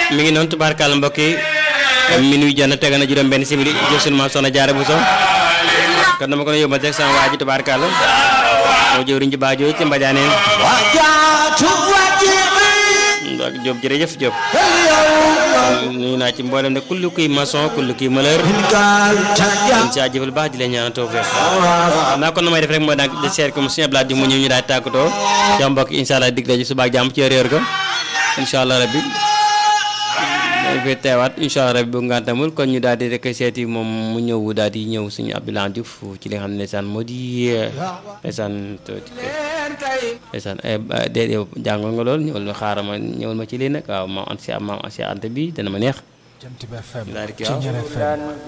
mi ngi noonu tubaarkàlla mbokk yi minuit jana tega na juróom benn simili jël sunu maam soxna jaara bu so kon dama ko yóbbal rek sama waa ji tubaarkàlla moo jëwriñ ji baajoo ci mbajaaneen ak Diop jërëjëf Diop nuyu naa ci mboolem ne kullu kuy maçon kullu kuy mëleur ñu si jëfal baax di leen ñaanal tawfeex naa kon na may def rek mooy daal di seet comme suñu blaat di mu ñëw ñu daal tàggatoo ca mbokk incha allah dig daje suba ak jàmm ci réer ko incha allah rabbi dañ fay teewaat incha allah rabbi bu ngantamul kon ñu daal di rek seeti moom mu ñëw daal di ñëw suñu Abdoulaye Diouf ci li nga xam ne ndeysaan moo di ndeysaan ndeysaan déedéet jàngoon nga lool ñëwal ma xaaral ma ñëwal ma ci lii nag waaw maam an si maam si ante bi dana ma neex Jant bi FM daal di kii ci waaw Ñaar FM